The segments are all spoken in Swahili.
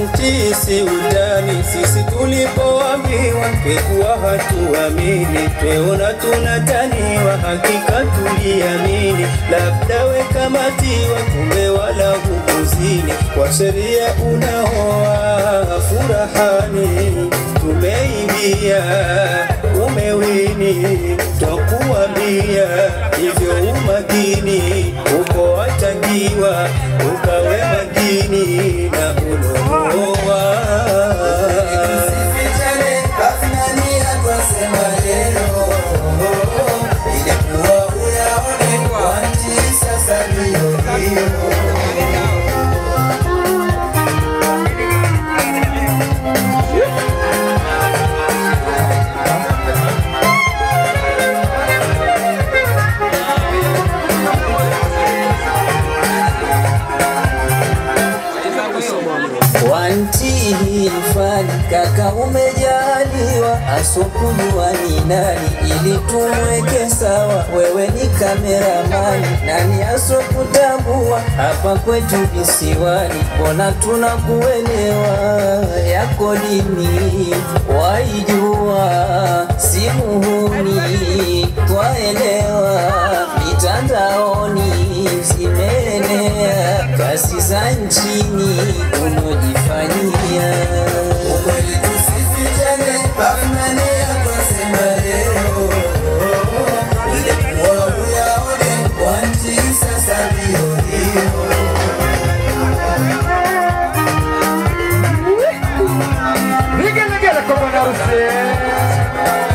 wantisi utani, sisi tulipoambiwa twekuwa hatuamini, tweona tunataniwa, hakika tuliamini, labda wekamatiwa, kumbe wala hukuzini, kwa sheria unaoa furahani, tumeingia umewini, twakuambia hivyo umakini, uko watakiwa ukawe makini na unoa Usifichane, Afnania twasema leo. Ilikuwa uyaone kwa nchi, sasa ndiyo hiyo. Wantihi fani kaka, umejaliwa asokujua ni nani, ili tumweke sawa. Wewe ni kameramani, nani asokutambua hapa kwetu visiwani? Mbona tunakuelewa, yako dini waijua, si muhuni twaelewa, mitandaoni zimeenea kasi za nchini unojifanyia Ukweli tusifichane, Afnania twasema leo. Ilikuwa uyaone kwa nchi, sasa ndiyo hiyo. Vigelegele kwa bwana harusi.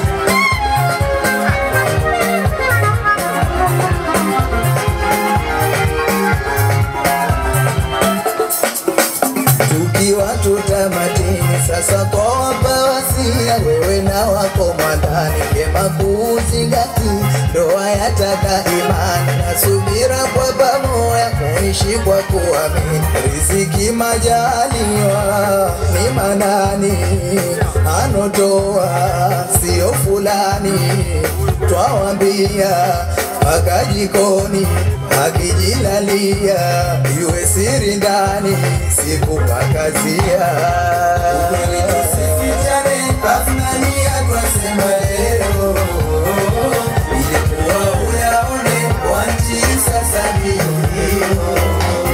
tukiwa tutamatini sasa kwa wapa wasia wewe na wako mwandani vyema kuuzingati ndoa yataka imani na subira kwa pamoja kuishi kwa kuamini riziki majaliwa ni manani anotoa sio fulani twawambia mpaka jikoni akijilalia iwe siri ndani sikupakazia ukweli tusifichane afnania twasema leo ilikuwa uyaone kwa nchi sasa ndiyo hiyo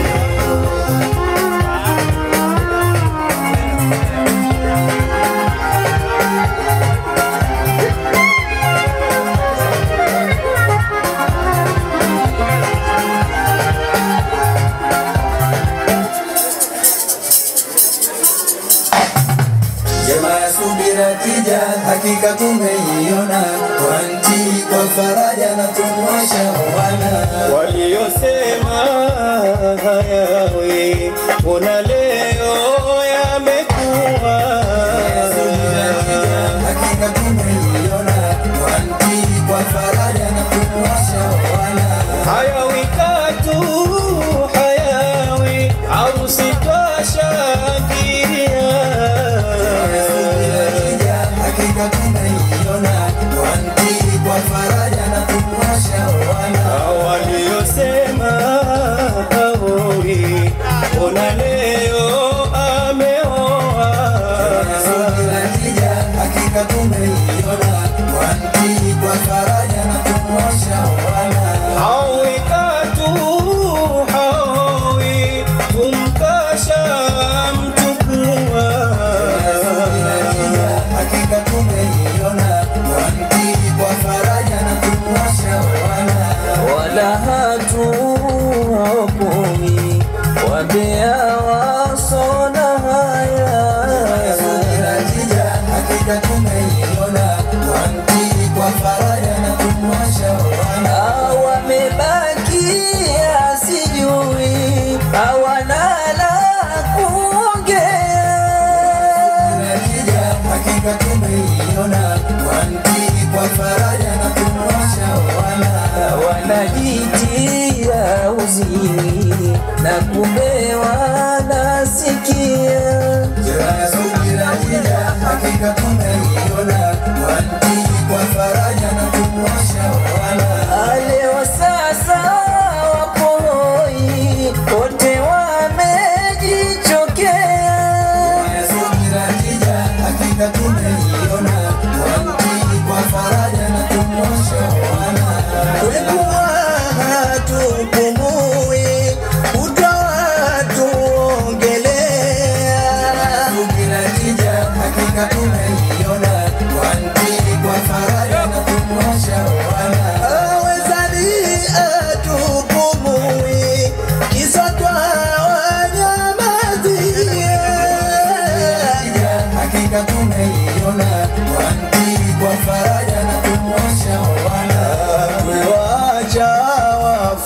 Jema ya subira tija, hakika tumeiona kwa nchi, kwa faraja na tumwasha wana waliyosema hayawi, mbona leo yamekuwa hakika tumeiona kwa nchi, kwa faraja na tumwasha wana hayawi katu hayawi, harusi twashangilia hakika tumeiona kwa nchi, kwa faraja na tumwasha wana waliyosema haoi, mbona leo ameoa hakika tumeiona kwa nchi, kwa faraja na tumwasha wana hawi katu hawi, kumkasha mtukua hakika tumeiona kwa nchi, kwa faraja na tumwasha wana wala hatuokomi wabea wasona haya hakika tumeiona kwa nchi, kwa faraja na tumwasha wana wamebakia sijui hawana la kuongea hakika tumeiona kwa nchi, kwa faraja na tumwasha wana wanajitia uzini na kumbe wanasikia hakika tumeiona kwa nchi, kwa faraja na tumwasha wana Leo sasa wapo hoi, wote wamejichokea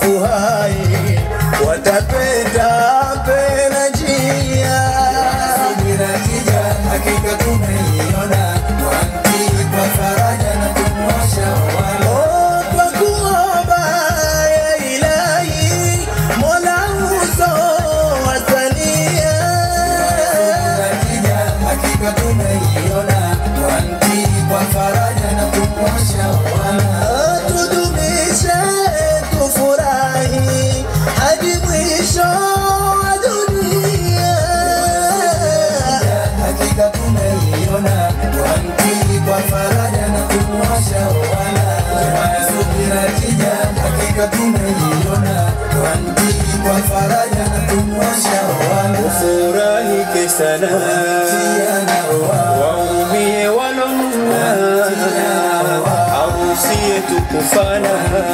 wafu hai watapenda pena njia subira kija hakika tumeiona wanti kwa faraja na tumwasha wala Oh, kwa kuomba ya ilahi mola uso wasalia Akija hakika tumeiona wanti kwa faraja na tumwasha wala tudumishe tufurahi hadi mwisho wa dunia hakika tumeiona wanti kwa faraja na tumwasha wala subira kija hakika tumeiona wanti kwa faraja na tumwasha wala ufurahike sana tiana wa waumie walonuna harusi yetu kufana